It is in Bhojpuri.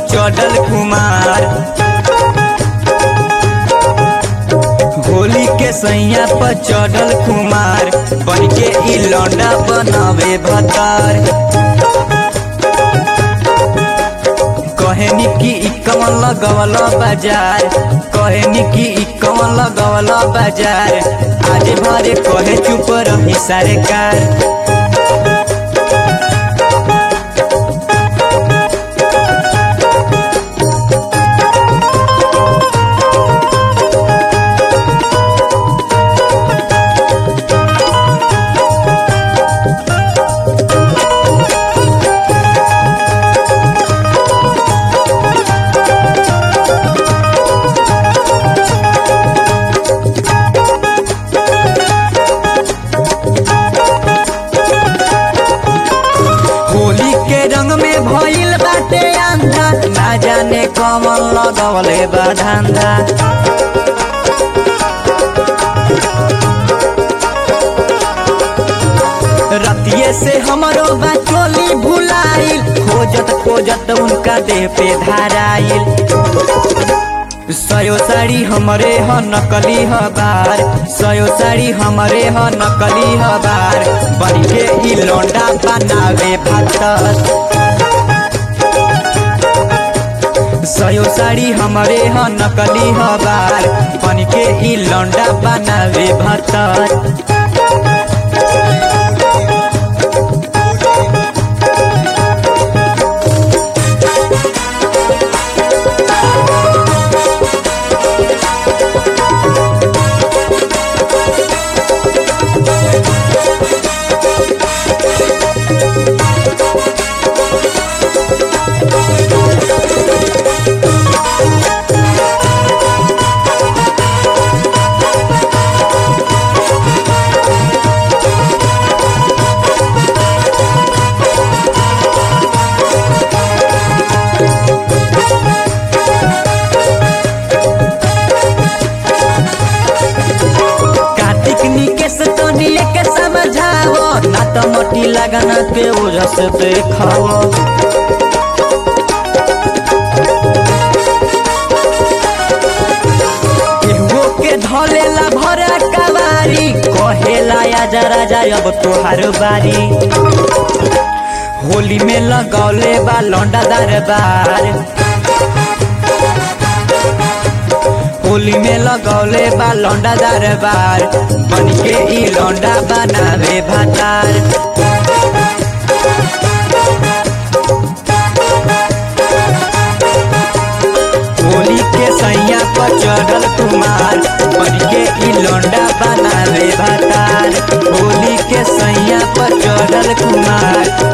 चढ़ल कुमार होली के सैया पर चढ़ल कुमार बन के ई लौंडा बनावे भतार कहनी की ई कमल लगवल बाजार कहनी की ई कमल लगवल बाजार आज भरे कहे चुप रही सरकार होली के रंग में भइल बाटे अंधा ना जाने कमल लगवले बा धंधा रतिये से हमरो बचोली भुलाइल खोजत खोजत उनका देह पे धाराइल सयो साड़ी हमरे ह नकली ह बार सयो साड़ी हमरे ह नकली ह बार बन के ई लौंडा बनावे भात सयो साड़ी हमरे ह नकली ह बार बन के ई लौंडा बनावे भात कार्तिक निकेश तोनिए के समझाओ ना तो मोटी लगना के वजह से देखाओ केहुओ के धलेला भरा कवारी कहेला आजा राजा अब तोहार बारी होली में लगौले बा लौंडा दरबार होली में लगौले बा लौंडा दरबार बन के ई लौंडा बनावे भातार होली के सैया पर चढ़ल कुमार बन के ई लौंडा बनावे भातार होली के सैया पर चढ़ल कुमार